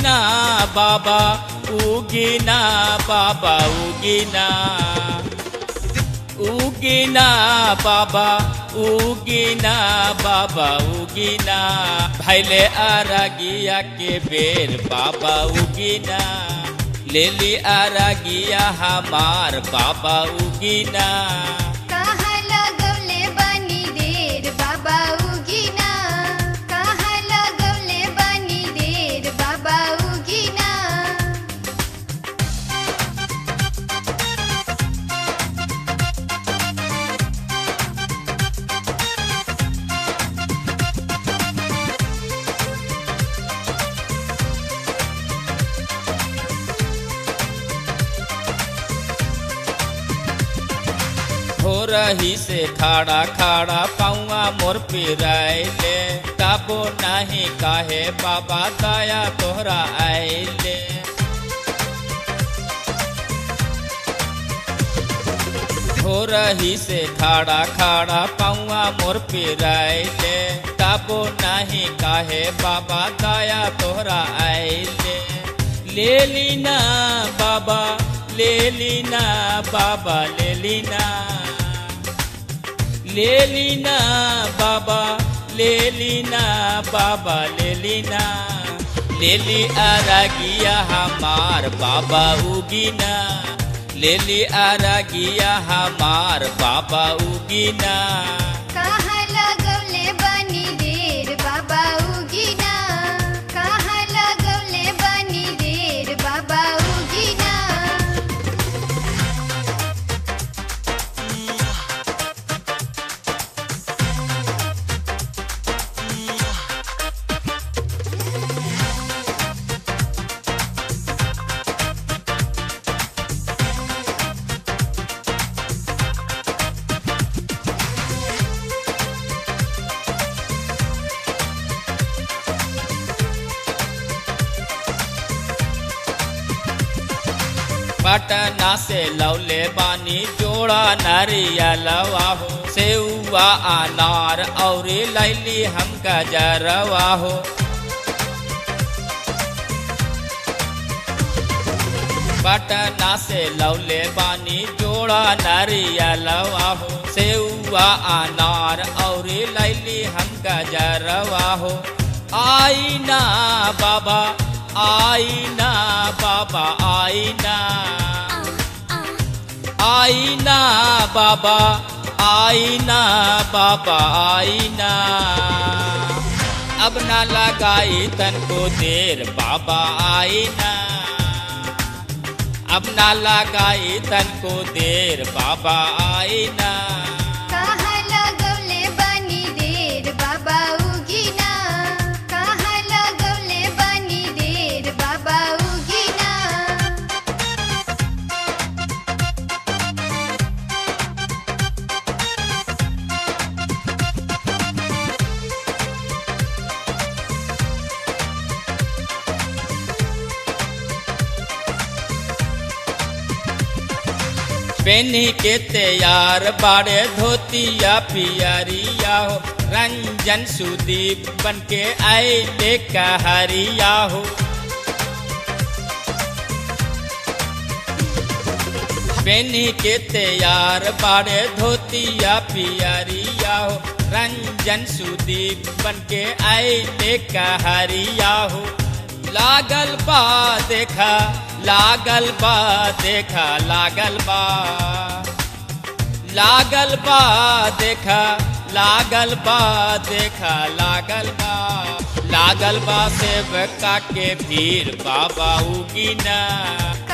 उगिना बाबा उगिना बाबा उगिना उगिना बाबा उगिना बाबा उगिना भैले आरागिया के बेर बाबा उगिना लेली आरागिया हमार बाबा उगिना कहाँ लगौले बनी देर बाबा उगिना कहाँ लगौले बनी देर बाबा उगिना हो रही से खाड़ा खाड़ा पाऊआ मोर पिराइले ताबो नाही काहे बाबा दया तोहरा आइले हो रही से खाड़ा खाड़ा पाऊआ मोर पिराइले ताबो नाही काहे बाबा दया तोहरा आइले ले लीना बाबा ले लीना बाबा ले लीना ले लीना बाबा ले लीना बाबा ले लीना ले ली आरागिया हमार बाबा उगिना ले ली आरागिया हमार बाबा उगिना कहाँ लगौले बनी देर बाबा उगिना कहाँ लगौले बनी देर बाबा उगिना पटना से लौले बानी जोड़ा नारियलवा हो सेउआ अनार और लैली हम गजरवा हो पटना से लौले बानी जोड़ा नारियलवा हो सेउआ अनार और लैली हम गजरवा हो आईना बाबा आईना बाबा आईना आईना बाबा आईना बाबा आईना अब ना लगाई तन को देर बाबा आईना अब ना लगाई तन को देर बाबा आईना कहाँ लगौले बनी देर बाबा उगिना कहाँ लगौले बनी देर बाबा उगिना पेनी के तैयार बाड़े धोतिया पियरिया हो रंजन सुदीप बन के आए कहरिया हो पेनी के तैयार बाड़े धोतिया पियरिया हो रंजन सुदीप बन के आए कहरिया हो लागल बा देखा लागल बा देखा लागल बा लागल बा देखा लागल बा देखा लागल बा लागल बा सेवका के भीड़ बाबा उगिना